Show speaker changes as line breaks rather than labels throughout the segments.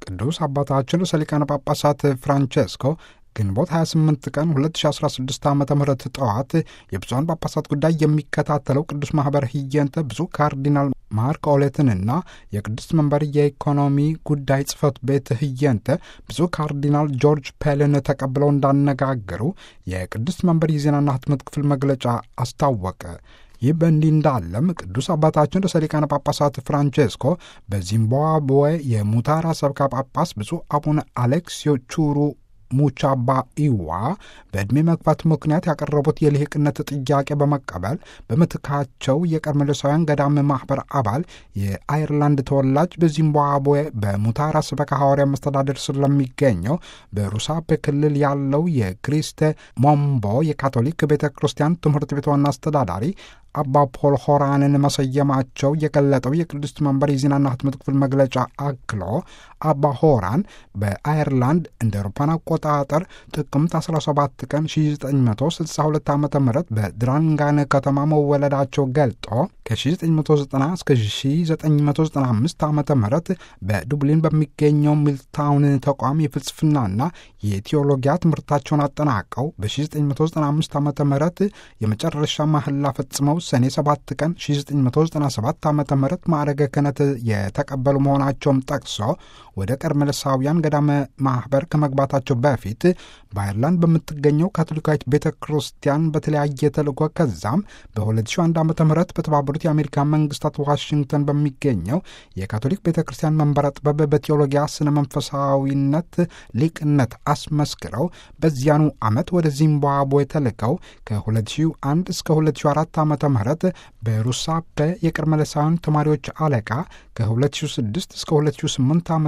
ቅዱስ አባታችን ርዕሰ ሊቃነ ጳጳሳት ፍራንቼስኮ ግንቦት 28 ቀን 2016 ዓ ም ጠዋት የብፁዓን ጳጳሳት ጉዳይ የሚከታተለው ቅዱስ ማኅበር ህየንተ ብፁዕ ካርዲናል ማርክ ኦሌትንና የቅዱስ መንበር የኢኮኖሚ ጉዳይ ጽሕፈት ቤት ህየንተ ብፁዕ ካርዲናል ጆርጅ ፔልን ተቀብለው እንዳነጋገሩ የቅዱስ መንበር የዜናና ህትመት ክፍል መግለጫ አስታወቀ። ይህ በእንዲህ እንዳለም ቅዱስ አባታችን ርዕሰ ሊቃነ ጳጳሳት ፍራንቼስኮ በዚምባብዌ የሙታራ ሰብካ ጳጳስ ብፁዕ አቡነ አሌክሲዮ ቹሩ ሙቻባ ኢዋ በዕድሜ መግፋት ምክንያት ያቀረቡት የልሂቅነት ጥያቄ በመቀበል በምትካቸው የቀርሜሎሳውያን ገዳም ማኅበር አባል የአይርላንድ ተወላጅ በዚምባብዌ በሙታራ ስበካ ሐዋርያ መስተዳደር ስር ለሚገኘው በሩሳፔ ክልል ያለው የክሪስተ ሞምቦ የካቶሊክ ቤተ ክርስቲያን ትምህርት ቤት ዋና አስተዳዳሪ አባ ፖል ሆራንን መሰየማቸው የገለጠው የቅድስት መንበር የዜናና ህትመት ክፍል መግለጫ አክሎ አባ ሆራን በአየርላንድ እንደ አውሮፓን አቆጣጠር ጥቅምት 17 ቀን 1962 ዓ ም በድራንጋን ከተማ መወለዳቸው ገልጦ ከ1990 እስከ 1995 ዓ ም በዱብሊን በሚገኘው ሚልታውን ተቋም የፍልስፍናና የቴዎሎጊያ ትምህርታቸውን አጠናቀው በ1995 ዓ ም የመጨረሻ ማህላ ፈጽመው ሰኔ 7 ቀን 1997 ዓ ም ማዕረገ ክህነት የተቀበሉ መሆናቸውም ጠቅሶ ወደ ቀርሜሎሳውያን ገዳመ ማኅበር ከመግባታቸው በፊት በአይርላንድ በምትገኘው ካቶሊካዊት ቤተ ክርስቲያን በተለያየ ተልእኮ ከዛም በ2001 ዓ ም በተባበሩት የአሜሪካ መንግስታት ዋሽንግተን በሚገኘው የካቶሊክ ቤተ ክርስቲያን መንበረ ጥበብ በቴዎሎጊያ ስነ መንፈሳዊነት ሊቅነት አስመስክረው በዚያኑ ዓመት ወደ ዚምባብዌ ተልከው ከ2001 እስከ 2004 ዓ ም በሩሳፔ የቀርሜሎሳውያን ተማሪዎች አለቃ ከ2006 እስከ 2008 ዓ ም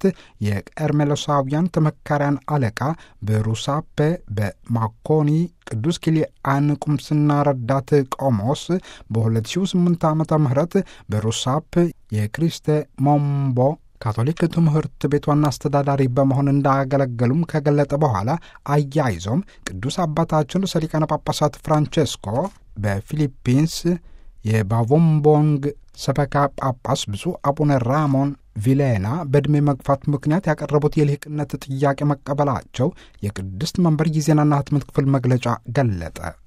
የቀርሜሎሳውያን ተመካሪያን አለቃ በሩሳፔ በማኮኒ ቅዱስ ኪልአን ቁምስና ረዳት ቆሞስ በ2008 ዓ ም በሩሳፕ የክሪስተ ሞምቦ ካቶሊክ ትምህርት ቤት ዋና አስተዳዳሪ በመሆን እንዳገለገሉም ከገለጠ በኋላ አያይዞም ቅዱስ አባታችን ርዕሰ ሊቃነ ጳጳሳት ፍራንቼስኮ በፊሊፒንስ የባቮምቦንግ ሰበካ ጳጳስ ብፁዕ አቡነ ራሞን ቪሌና በዕድሜ መግፋት ምክንያት ያቀረቡት የልሂቅነት ጥያቄ መቀበላቸው የቅድስት መንበር የዜናና ህትመት ክፍል መግለጫ ገለጠ።